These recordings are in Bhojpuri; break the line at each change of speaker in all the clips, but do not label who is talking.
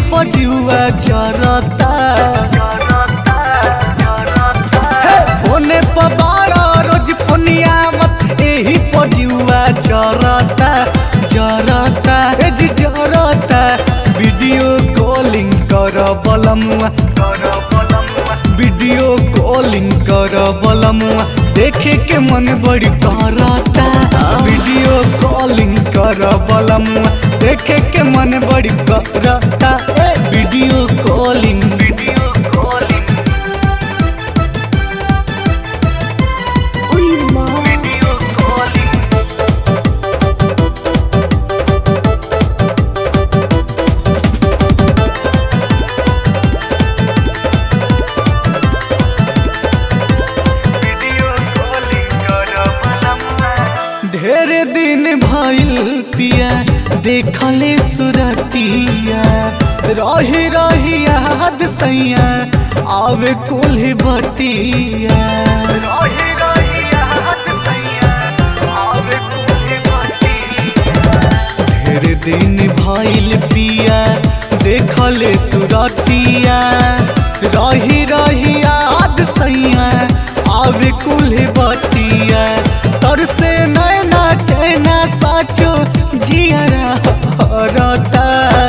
पजुआ जरता हे, फोने पर बारा रोज फोनिया मत एही पजुआ जरता जरता ए जी जरता वीडियो कॉलिंग कर बलमुआ वीडियो कॉलिंग कर बलमुआ देखे के मन बड़ी करता वीडियो कॉलिंग कर बलमुआ देखे के मन बड़ी करता ए, video calling video calling
Uy, ma.
Video calling ढेर दिन भइल पिया देखले सुरतिया रही रही याद सैया आवे कोल्हे बतिया रही रही याद सैया आवे कोल्हे बतिया ढेर दिन भइल पिया देखले सुरतिया रही रही याद सैया आवे कुल्हे बतिया तर से नैना चैना साचो जियरा हरता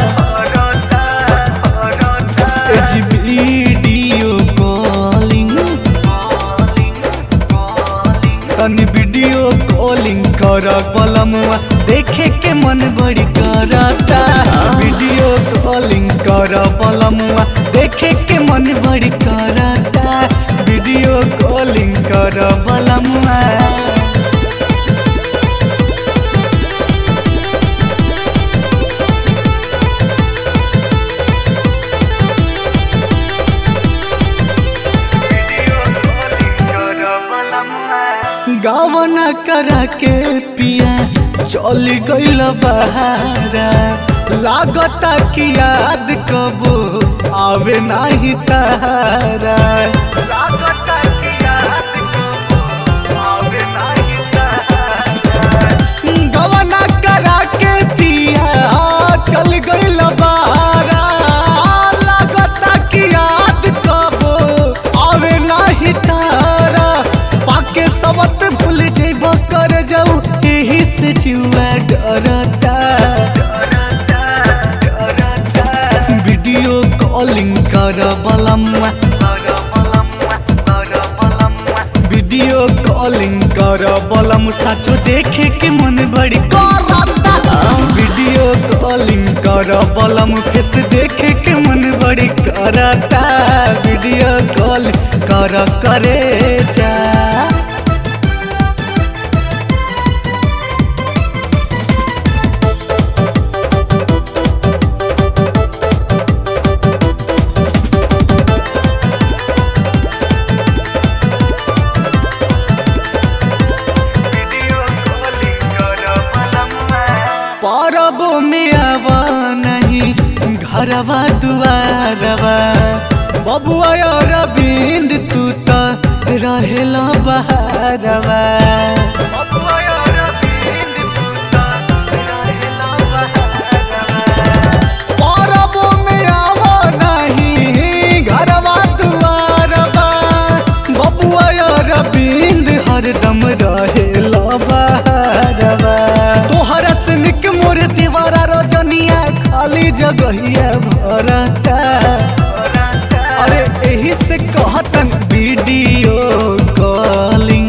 ए जी वीडियो कॉलिंग तनी वीडियो कॉलिंग कर बलमुआ देखे के मन बड़ी करता वीडियो कॉलिंग कर बलमुआ देखे के मन बड़ी करता वीडियो कॉलिंग कर बलमुआ गावना करा के पिया चल गइल बहारा लागता कि याद कबो आवे नाही तारा लागता कि याद कबो आवे नाही तारा गवना करा के पिया चल गइल बहारा लागता कि याद कबो आवे नाही तारा पाके सबत भूल जेब कर जाऊ एही से जुआ डरता वीडियो कॉलिंग कर बलमुआ वीडियो कॉलिंग कर बलम साचो देखे के मन बड़ी करता वीडियो कॉलिंग कर बलम फेस देखे के मन बड़ी करता वीडियो कॉल कर करे जा परबो में आवा नहीं घरवा दुआरवा बबुआ और बिंद तू तो रहेला बहारवा परबो में आवा नहीं घरवा दुआरवा बबुआ और बिंद हरदम रहेला बहारवा तोहर सनिक मोर दीवारा रजनिया खाली जगहिया भरता अरे एही से कहतन वीडियो कॉलिंग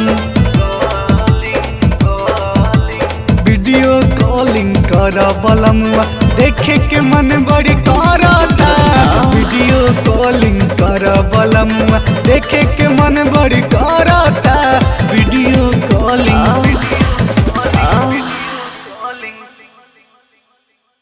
वीडियो कॉलिंग कर बलमुआ देखे के मन बड़ी करता वीडियो कॉलिंग कर बलमुआ देखे के मन बड़ी करता